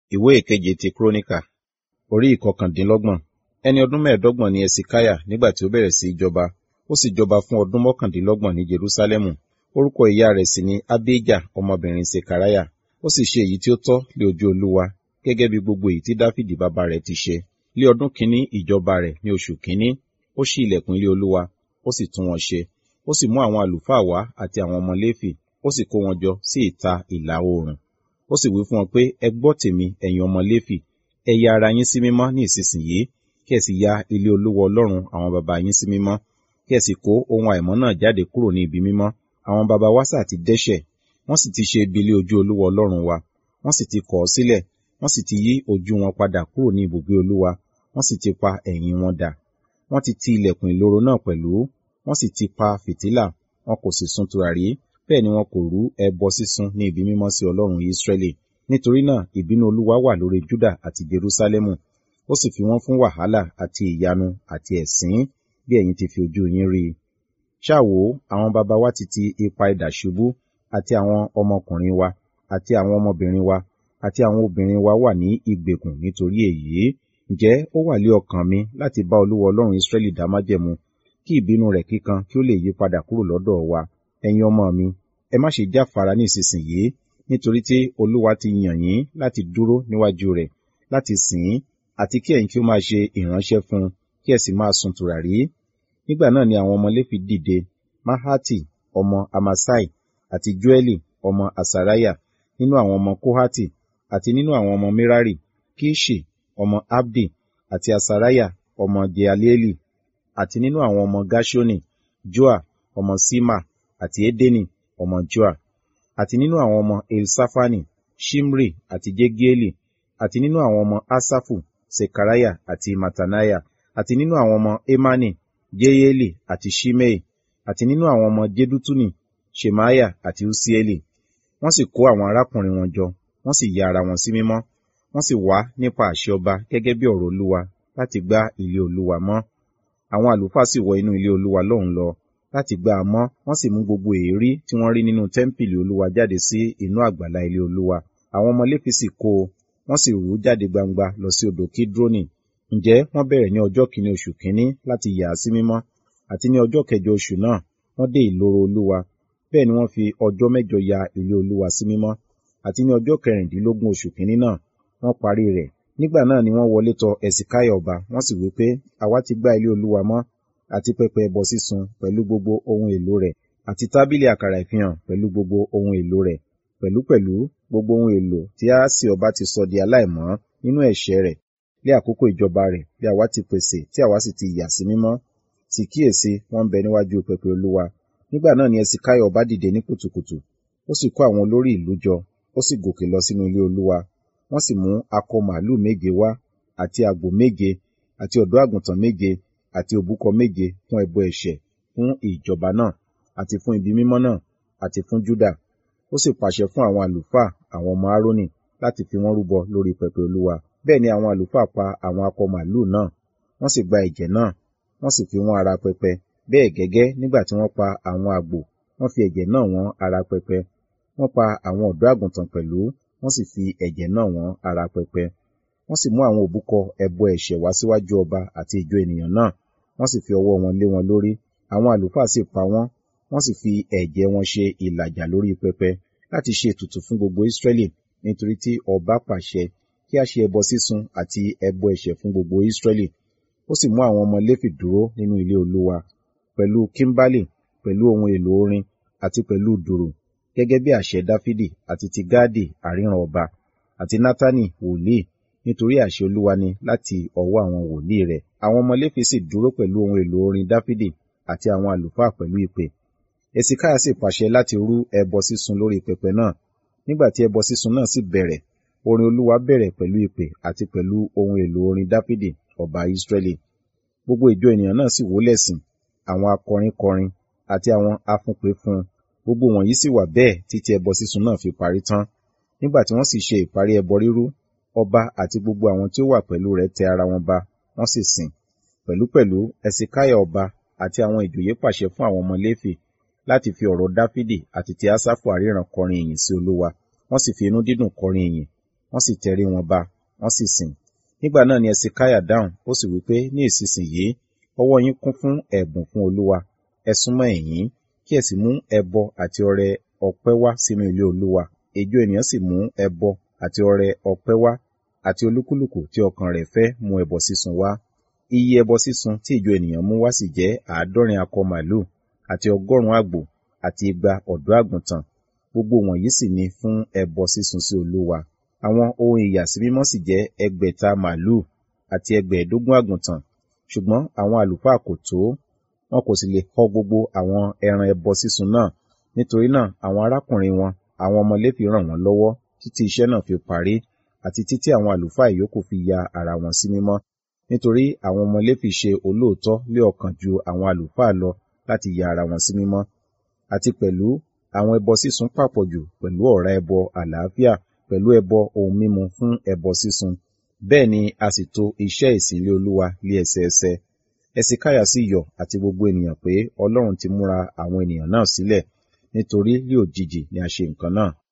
ìwé ìkeje ti kúrónìkà orí ìkọkàndínlọ́gbọ̀n ẹni ọdún mẹ́ẹ̀ẹ́dọ́gbọ̀n ni ẹsikáyà nígbà tí ó bẹ̀rẹ̀ sí í jọba ó sì jọba fún ọdún mọ́kàndínlọ́gbọ̀n ní jerúsálẹ́mù orúkọ ìyá rẹ̀ sì ni abijah ọmọbìnrin sekaraya ó sì ṣe èyí tí ó tọ́ lé ojú olúwa gẹ́gẹ́ bí gbogbo èyí tí dáfídì bàbá rẹ̀ ti ṣe lé ọdún kínní ìjọba rẹ̀ ní oṣù kínní ó ṣí ilẹ̀kùn ilé olúwa ó sì tún wọn ṣe ó sì mú àwọn àlùfáà wá àti àwọn ọmọ léfì ó sì kó wọn jọ sí ìta ìlà oòrùn ó sì wí fún wọn pé ẹ gbọ́ tèmi ẹ̀yin ọmọ léfì ẹ ya ara yín sí mímọ́ ní ìsinsìnyí kí ẹ sì ya ilé olúwa ọlọ́run àwọn baba yín sí mímọ́ kí ẹ sì kó ohun àìmọ́ náà jáde kúrò ní ibi mímọ́ àwọn baba wa sà ti dẹ́ṣẹ̀ wọ́n sì ti ṣe ibi ilé ojú olúwa ọlọ́run wa wọ́n sì ti kọ̀ ọ́ sílẹ̀ wọ́n sì ti yí ojú wọn padà kúrò ní ibùgbé olúwa wọ́n sì ti pa ẹ̀yìn wọn dà wọ́n ti ti ilẹ̀kùn ìloro náà pẹ̀lú wọ́n sì ti pa fìtílà wọn kò sì sun tùràrí bẹ́ẹ̀ ni wọn kò rú ẹbọ sísun ní ibi mímọ́ sí ọlọ́run Ísírẹ́lì nítorí náà ìbínú olúwa wà lórí Júdà àti Jerúsálẹ́mù ó sì fi wọ́n fún wàhálà àti ìyanu àti ẹ̀sín bí ẹ̀yin ti fi ojú yín rí i ṣáà wò ó àwọn baba wa ti ti ipa idà ṣubú àti àwọn ọmọkùnrin wa àti àwọn ọmọbìnrin wa àti àwọn obìnrin wa wà ní ìgbèkùn nítorí èyí ǹjẹ́ ó wà lé ọkàn mi láti bá olúwa ọlọ́run Ísírẹ́lì dá májẹ̀mú kí ìbínú rẹ̀ kíkan kí ó lè yí padà kúrò lọ́dọ̀ wa ẹ̀yin ọmọ mi ẹ má ṣe jáfara ní ìsinsìnyí nítorí tí olúwa ti yàn yín láti dúró níwájú rẹ̀ láti sìn ín àti kí ẹ̀yin kí ó máa ṣe ìránṣẹ́ fún un kí ẹ sì máa sun tùràrí nígbà náà ni àwọn ọmọ léfì dìde mahati ọmọ amasai àti joeli ọmọ asaraya nínú àwọn ọmọ kohati àti nínú àwọn ọmọ merari kishi ọmọ abdi àti asaraya ọmọ jealieli àti nínú àwọn ọmọ gashoni joa ọmọ sima àti edeni ọmọ joa àti nínú àwọn ọmọ elsafani shimri àti jegieli àti nínú àwọn ọmọ asafu sekaraya àti matanaya àti nínú àwọn ọmọ emani jeyeli àti shimei àti nínú àwọn ọmọ jedutuni shemaya àti usieli wọ́n sì kó àwọn arákùnrin wọn jọ wọ́n sì ya ara wọn sí mímọ́ wọ́n sì wá nípa àṣẹ ọba gẹ́gẹ́ bí ọ̀rọ̀ olúwa láti gbá ilé olúwa mọ́ àwọn àlùfáà sì wọ inú ilé olúwa lọ́hùn lọ láti gbá a mọ́ wọ́n sì mú gbogbo èérí tí wọ́n rí nínú tẹ́ḿpìlì olúwa jáde sí inú àgbàlá ilé olúwa àwọn ọmọ léfì sì kó o wọ́n sì rú jáde gbangba lọ sí odò kídrónì ǹjẹ́ wọ́n bẹ̀rẹ̀ ní ọjọ́ kìíní oṣù kìíní láti yà á sí mímọ́ àti ní ọjọ́ kẹjọ oṣù náà wọ́n dé ìloro olúwa bẹ́ẹ̀ ni wọ́n fi ọjọ́ mẹ́jọ ya ilé olúwa sí mímọ́ àti ní ọjọ́ kẹrìndínlógún oṣù kìíní náà wọ́n parí rẹ̀ nígbà náà ni wọ́n wọlé tọ̀ ẹ̀sìkáyà ọba wọ́n sì wí pé àwa ti gbá ilé olúwa mọ́ àti pẹpẹ ẹbọ sísun pẹ̀lú gbogbo ohun èlò rẹ̀ àti tábìlì àkàrà ìfihàn pẹ̀lú gbogbo ohun èlò rẹ̀ pẹ̀lúpẹ̀lú gbogbo ohun èlò tí Ahasi ọba ti sọ di aláìmọ́ nínú ẹ̀ṣẹ̀ rẹ̀ ní àkókò ìjọba rẹ̀ bí àwa ti pèsè tí àwa sì ti yà sí mímọ́ sì kíyèsí wọ́n ń bẹ níwájú pẹpẹ olúwa nígbà náà ni ẹsìkáyà ọba dìde ní kùtùkùtù ó sì kó àwọn olórí ìlú jọ ó sì gòkè lọ sínú ilé olúwa wọ́n sì mú akọ màálùú méje wá àti àgbò méje àti ọ̀dọ́ àgùntàn méje àti òbúkọ méje fún ẹbọ ẹ̀ṣẹ̀ fún ìjọba náà àti fún ibi mímọ́ náà àti fún Júdà ó sì pàṣẹ fún àwọn àlùfáà àwọn ọmọ Árónì láti fi wọ́n rúbọ lórí pẹpẹ olúwa bẹ́ẹ̀ ni àwọn àlùfáà pa àwọn akọ màálùú náà wọ́n sì gba ẹ̀jẹ̀ náà wọ́n sì fi wọ́n ara pẹpẹ bẹ́ẹ̀ gẹ́gẹ́ nígbà tí wọ́n pa àwọn àgbò wọ́n fi ẹ̀jẹ̀ náà wọ́n ara pẹpẹ wọ́n pa àwọn ọ̀dọ́ àgùntàn pẹ̀lú wọ́n sì fi ẹ̀jẹ̀ náà wọ́n ara pẹpẹ wọ́n sì mú àwọn òbúkọ ẹbọ ẹ̀ṣẹ̀ wá síwájú ọba àti ìjọ ènìyàn náà wọ́n sì fi ọwọ́ wọn lé wọn lórí àwọn àlùfáà sì pa wọ́n wọ́n sì fi ẹ̀jẹ̀ wọn ṣe ìlàjà lórí pẹpẹ láti ṣe ètùtù fún gbogbo Ísírẹ́lì nítorí tí ọba pàṣẹ kí a ṣe ẹbọ sísun àti ẹbọ ẹ̀ṣẹ̀ fún gbogbo Ísírẹ́lì ó sì mú àwọn ọmọ Léfì dúró nínú ilé Olúwa pẹ̀lú kímbálì pẹ̀lú ohun èlò orin àti pẹ̀lú dùrù gẹ́gẹ́ bí àṣẹ Dáfídì àti ti Gáàdì àríran ọba àti Nátánì wòlíì nítorí àṣẹ Olúwa ni láti ọwọ́ àwọn wòlíì rẹ̀ àwọn ọmọ Léfì sì dúró pẹ̀lú ohun èlò orin Dáfídì àti àwọn àlùfáà pẹ̀lú ìpè Èsìkáyà sì pàṣẹ láti rú ẹbọ sísun lórí pẹpẹ náà nígbà tí ẹbọ sísun náà sì bẹ̀rẹ̀ orin Olúwa bẹ̀rẹ̀ pẹ̀lú ìpè àti pẹ̀lú ohun èlò orin Dáfídì ọba Ísírẹ́lì gbogbo ìjọ ènìyàn náà sì wólẹ̀ sìn àwọn akọrin kọrin àti àwọn afúnpè fún gbogbo wọ̀nyí sì wà bẹ́ẹ̀ títí ẹbọ sísun náà fi parí tán nígbà tí wọ́n sì ṣe ìparí ẹbọ rírú ọba àti gbogbo àwọn tí ó wà pẹ̀lú rẹ̀ tẹ ara wọn ba wọ́n sì sìn pẹ̀lúpẹ̀lú ẹsìkáyà ọba àti àwọn ìjòyè pàṣẹ fún àwọn ọmọ Léfì láti fi ọ̀rọ̀ Dáfídì àti ti Ásáfù àríran kọrin ìyìn sí Olúwa wọ́n sì fi inú dídùn kọrin ìyìn wọ́n sì tẹrí wọn ba wọ́n sì sìn nígbà náà ni ẹsikaya dáhùn ó sì wí pé ní ìsinsìnyí ọwọ́ yín kún fún ẹ̀bùn fún olúwa ẹ súnmọ́ ẹ̀yìn kí ẹ sì mú ẹbọ àti ọrẹ ọpẹ́ wá sínú ilé olúwa ìjọ ènìyàn sì mú ẹbọ àti ọrẹ ọpẹ́ wá àti olúkúlùkù tí ọkàn rẹ̀ fẹ́ mú ẹbọ sísun wá iye ẹbọ sísun tí ìjọ ènìyàn mú wá sì jẹ́ àádọ́rin akọ màlúù àti ọgọ́rùn-ún àgbò àti igba ọ̀dọ́ àgùntàn gbogbo wọ̀nyí sì ni fún ẹbọ sísun sí olúwa àwọn ohun ìyàsímímọ́ sì jẹ́ ẹgbẹ̀ta màlúù àti ẹgbẹ̀ẹ́dógún àgùntàn ṣùgbọ́n àwọn àlùfáà kò tó wọn kò sì lè họ gbogbo àwọn ẹran ẹbọ sísun náà nítorí náà àwọn arákùnrin wọn àwọn ọmọ Léfì ràn wọ́n lọ́wọ́ títí iṣẹ́ náà fi parí àti títí àwọn àlùfáà ìyókù fi ya ara wọn sí mímọ́ nítorí àwọn ọmọ Léfì ṣe olóòótọ́ lé ọkàn ju àwọn àlùfáà lọ láti ya ara wọn sí mímọ́ àti pẹ̀lú àwọn ẹbọ sísun pàpọ̀jù pẹ̀lú ọ̀rá ẹbọ àlàáfíà pẹ̀lú ẹbọ ohun mímu fún ẹbọ sísun bẹ́ẹ̀ ni a sì tò iṣẹ́ ìsìn ilé Olúwa lé ẹsẹẹsẹ ẹsikáyà sì yọ̀ àti gbogbo ènìyàn pé Ọlọ́run ti múra àwọn ènìyàn náà sílẹ̀ nítorí lí òjijì ni a ṣe nǹkan náà